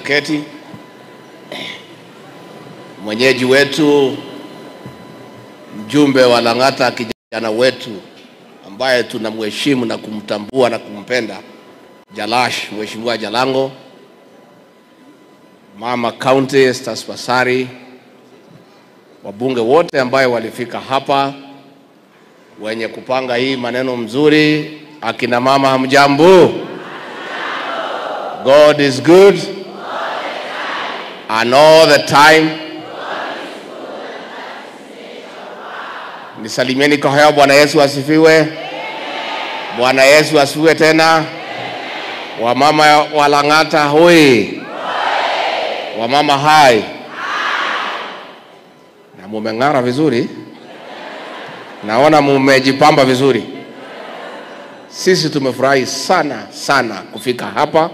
tuketi. Mwenyeji wetu mjumbe wa Lang'ata, kijana wetu ambaye tunamheshimu na kumtambua na kumpenda, Jalash, Mheshimiwa Jalango, Mama County Estas Pasari, wabunge wote ambayo walifika hapa, wenye kupanga hii maneno mzuri, akina mama hamjambo? God is good and all the time. Nisalimieni kwa haya. Bwana Yesu asifiwe. Bwana Yesu asifiwe tena. Wamama wa Lang'ata hoi, wamama hai, na mumeng'ara vizuri, naona mumejipamba vizuri. Sisi tumefurahi sana sana kufika hapa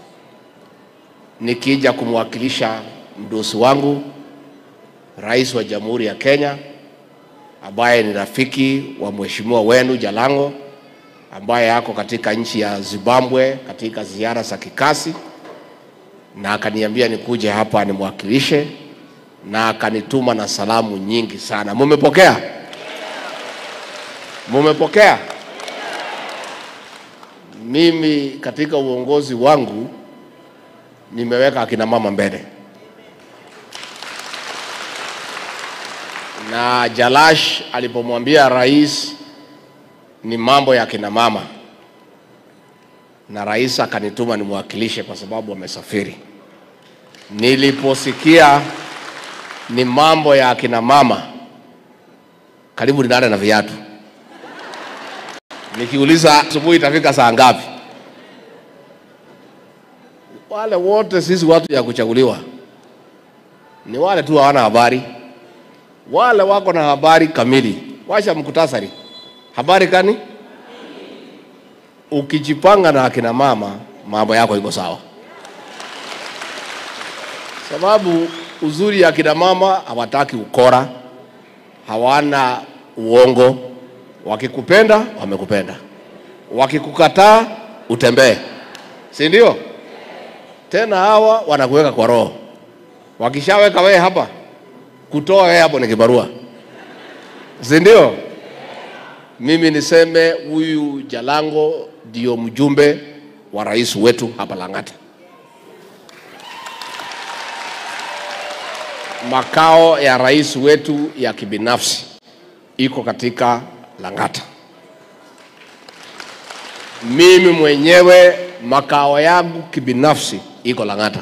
nikija kumwakilisha mdosi wangu Rais wa Jamhuri ya Kenya ambaye ni rafiki wa mheshimiwa wenu Jalango ambaye ako katika nchi ya Zimbabwe katika ziara za kikazi, na akaniambia nikuje hapa nimwakilishe, na akanituma na salamu nyingi sana. Mumepokea? Mumepokea? Mimi katika uongozi wangu nimeweka akina mama mbele, na Jalash alipomwambia rais ni mambo ya akina mama, na rais akanituma nimwakilishe kwa sababu amesafiri. Niliposikia ni mambo ya akina mama, karibu ninale na viatu, nikiuliza asubuhi itafika saa ngapi? wale wote sisi watu ya kuchaguliwa ni wale tu hawana habari. Wale wako na habari kamili, washa mkutasari habari kani. Ukijipanga na akina mama, mambo yako iko sawa, sababu uzuri ya akina mama hawataki ukora, hawana uongo. Wakikupenda wamekupenda, wakikukataa utembee, si ndio? tena hawa wanakuweka kwa roho. Wakishaweka wewe hapa, kutoa wewe hapo ni kibarua, si ndio? Mimi niseme huyu Jalango ndio mjumbe wa rais wetu hapa Lang'ata. Makao ya rais wetu ya kibinafsi iko katika Lang'ata. Mimi mwenyewe makao yangu kibinafsi iko Lang'ata.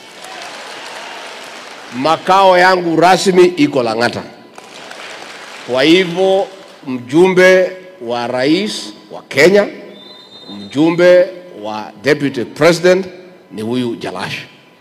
Makao yangu rasmi iko Lang'ata. Kwa hivyo mjumbe wa rais wa Kenya, mjumbe wa deputy president ni huyu Jalash.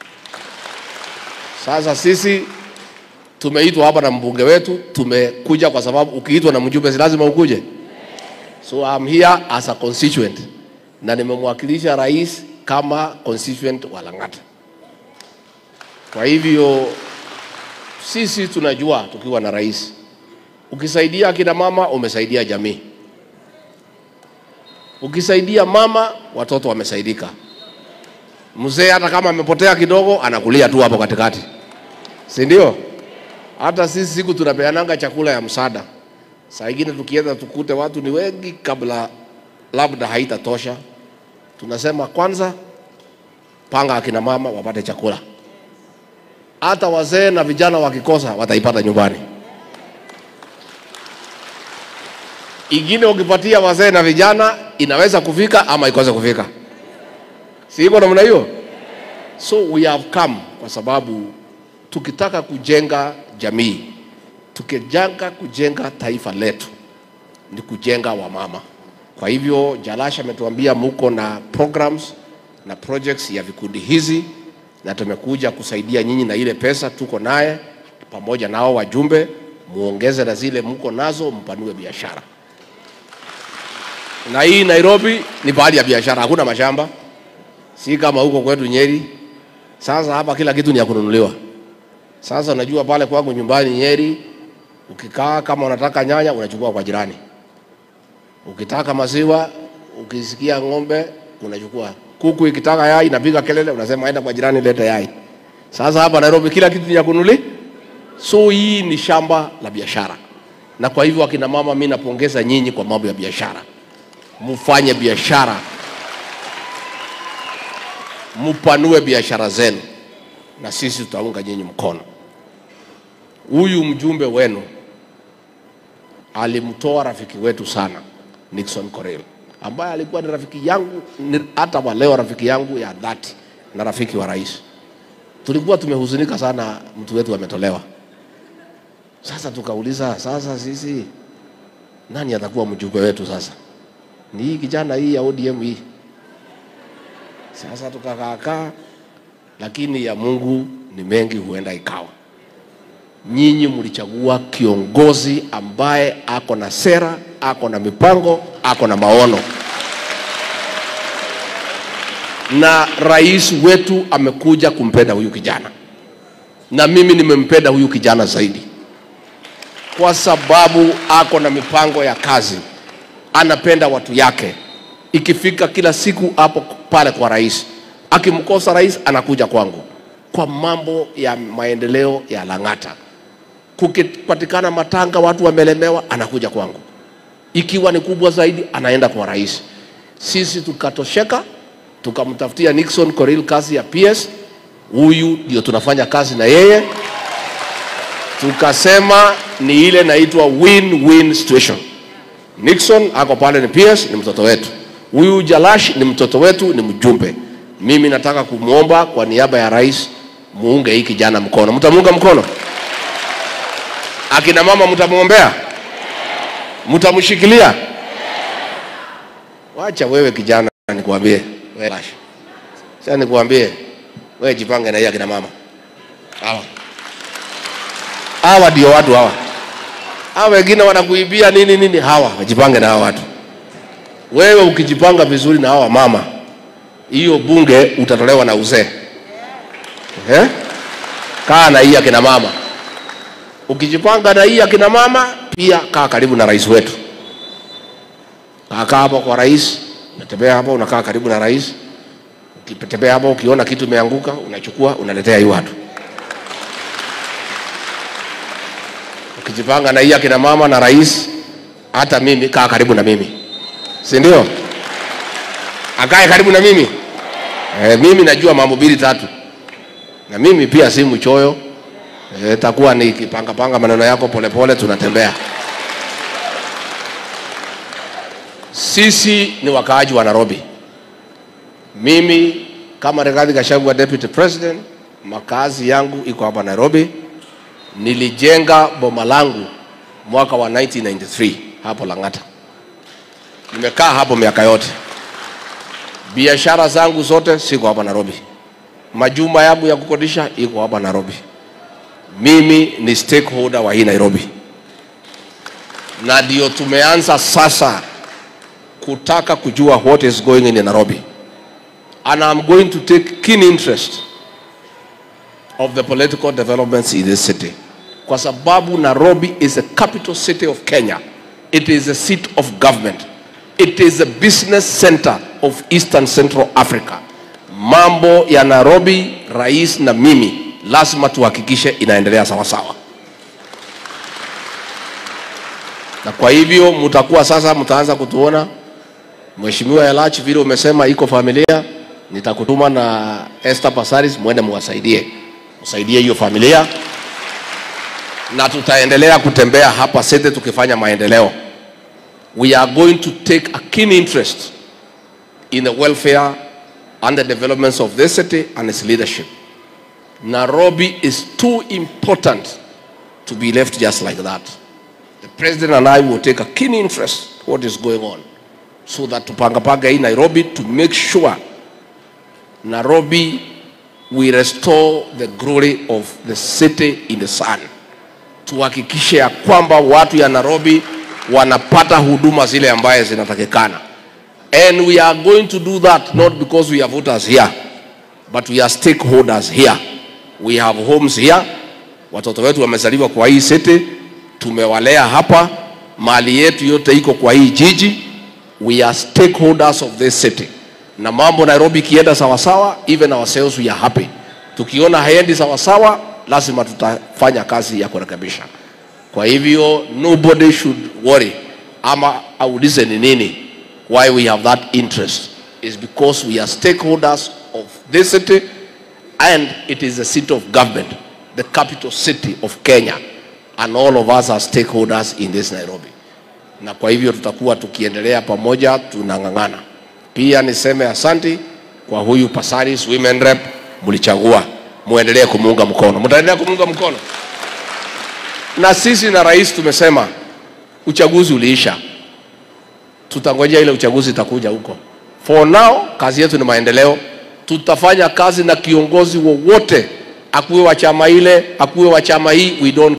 Sasa sisi tumeitwa hapa na mbunge wetu, tumekuja kwa sababu ukiitwa na mjumbe si lazima ukuje. So I'm here as a constituent na nimemwakilisha rais kama constituent wa Lang'ata. Kwa hivyo sisi tunajua tukiwa na rais, ukisaidia akina mama umesaidia jamii, ukisaidia mama watoto wamesaidika. Mzee hata kama amepotea kidogo anakulia tu hapo katikati, si ndio? Hata sisi siku tunapeananga chakula ya msaada, saa ingine tukienda tukute watu ni wengi, kabla labda haitatosha tunasema kwanza panga akina mama wapate chakula, hata wazee na vijana wakikosa wataipata nyumbani. Ingine ukipatia wazee na vijana inaweza kufika ama ikose kufika, si iko namna hiyo? So we have come kwa sababu tukitaka kujenga jamii, tukijanga kujenga taifa letu ni kujenga wamama. Kwa hivyo Jalash ametuambia muko na programs na projects ya vikundi hizi, na tumekuja kusaidia nyinyi na ile pesa tuko naye pamoja nao wajumbe, muongeze na zile mko nazo, mpanue biashara. Na hii Nairobi ni pahali ya biashara, hakuna mashamba, si kama huko kwetu Nyeri. Sasa hapa kila kitu ni ya kununuliwa. Sasa unajua pale kwangu nyumbani Nyeri, ukikaa kama unataka nyanya unachukua kwa jirani ukitaka maziwa, ukisikia ng'ombe unachukua, Kuku ikitaka yai inapiga kelele, unasema enda kwa jirani leta yai. Sasa hapa Nairobi kila kitu ni ya kunuli, so hii ni shamba la biashara, na kwa hivyo akina mama, mimi napongeza nyinyi kwa mambo ya biashara, mufanye biashara, mupanue biashara zenu, na sisi tutaunga nyinyi mkono. Huyu mjumbe wenu alimtoa rafiki wetu sana Nixon Korel ambaye alikuwa ni rafiki yangu ni, hata wa leo rafiki yangu ya dhati na rafiki wa rais. Tulikuwa tumehuzunika sana mtu wetu ametolewa. Sasa tukauliza, sasa sisi nani atakuwa mjumbe wetu sasa? Ni hii kijana hii ya ODM hii. Sasa tukakaakaa, lakini ya Mungu ni mengi, huenda ikawa nyinyi mlichagua kiongozi ambaye ako na sera, ako na mipango, ako na maono, na rais wetu amekuja kumpenda huyu kijana, na mimi nimempenda huyu kijana zaidi kwa sababu ako na mipango ya kazi, anapenda watu yake. Ikifika kila siku hapo pale kwa rais, akimkosa rais anakuja kwangu kwa mambo ya maendeleo ya Lang'ata kukipatikana matanga watu wamelemewa, anakuja kwangu. Ikiwa ni kubwa zaidi, anaenda kwa rais. Sisi tukatosheka, tukamtafutia Nixon Koril kazi ya PS. Huyu ndio tunafanya kazi na yeye, tukasema ni ile naitwa win-win situation. Nixon ako pale ni PS, ni mtoto wetu. Huyu Jalash ni mtoto wetu, ni mjumbe. Mimi nataka kumwomba kwa niaba ya rais, muunge hii kijana mkono. Mtamuunga mkono? Akina mama mtamwombea, mtamshikilia. Wacha wewe kijana, nikwambie wewe Lash, sasa nikwambie wewe, jipange na hii akina mama hawa. Hawa ndio watu hawa, hawa wengine wanakuibia nini nini, hawa wajipange na hawa watu. Wewe ukijipanga vizuri na hawa mama, hiyo bunge utatolewa na uzee eh? Kaa na hii akina mama ukijipanga na hii akina mama pia kaa karibu na rais wetu. Kaa hapo kwa rais, unatembea hapo, unakaa karibu na rais. Ukitembea hapo, ukiona kitu imeanguka, unachukua unaletea hii watu. Ukijipanga na hii akina mama na rais, hata mimi kaa karibu na mimi, si ndio? Akae karibu na mimi e, mimi najua mambo mbili tatu, na mimi pia si mchoyo itakuwa ni kipangapanga maneno yako polepole, tunatembea. Sisi ni wakaaji wa Nairobi. Mimi kama Rigathi Gachagua deputy president, makazi yangu iko hapa Nairobi. Nilijenga boma langu mwaka wa 1993 hapo Lang'ata. Nimekaa hapo miaka yote. Biashara zangu zote siko hapa Nairobi. Majumba yangu ya kukodisha iko hapa Nairobi mimi ni stakeholder wa hii Nairobi, na ndio tumeanza sasa kutaka kujua what is going in Nairobi and I'm going to take keen interest of the political developments in this city kwa sababu Nairobi is a capital city of Kenya. It is a seat of government. It is a business center of Eastern Central Africa. Mambo ya Nairobi, rais na mimi lazima tuhakikishe inaendelea sawa sawa, na kwa hivyo mtakuwa sasa, mtaanza kutuona. Mheshimiwa Elachi, vile umesema iko familia, nitakutuma na Esther Pasaris, mwende muwasaidie, msaidie hiyo familia, na tutaendelea kutembea hapa sete tukifanya maendeleo. We are going to take a keen interest in the welfare and the developments of this city and its leadership. Nairobi is too important to be left just like that. The president and I will take a keen interest what is going on so that tupangapanga hii Nairobi to make sure Nairobi we restore the glory of the city in the sun. Tuhakikishe ya kwamba watu ya Nairobi wanapata huduma zile ambaye zinatakikana. And we are going to do that not because we are voters here, but we are stakeholders here. We have homes here. Watoto wetu wamezaliwa kwa hii city, tumewalea hapa, mali yetu yote iko kwa hii jiji. We are stakeholders of this city. na mambo Nairobi ikienda sawasawa, even ourselves we are happy. Tukiona haendi sawasawa, lazima tutafanya kazi ya kurekebisha. Kwa hivyo nobody should worry ama aulize ni nini why we have that interest is because we are stakeholders of this city and it is the seat of government, the capital city of Kenya and all of us are stakeholders in this Nairobi. Na kwa hivyo tutakuwa tukiendelea pamoja, tunang'ang'ana. Pia niseme asanti kwa huyu Pasaris Women Rep, mlichagua, muendelee kumuunga mkono, mtaendelea kumuunga mkono. Na sisi na rais tumesema uchaguzi uliisha, tutangojea ile uchaguzi itakuja huko. For now kazi yetu ni maendeleo. Tutafanya kazi na kiongozi wowote, akuwe wa chama ile, akuwe wa chama hii, we don't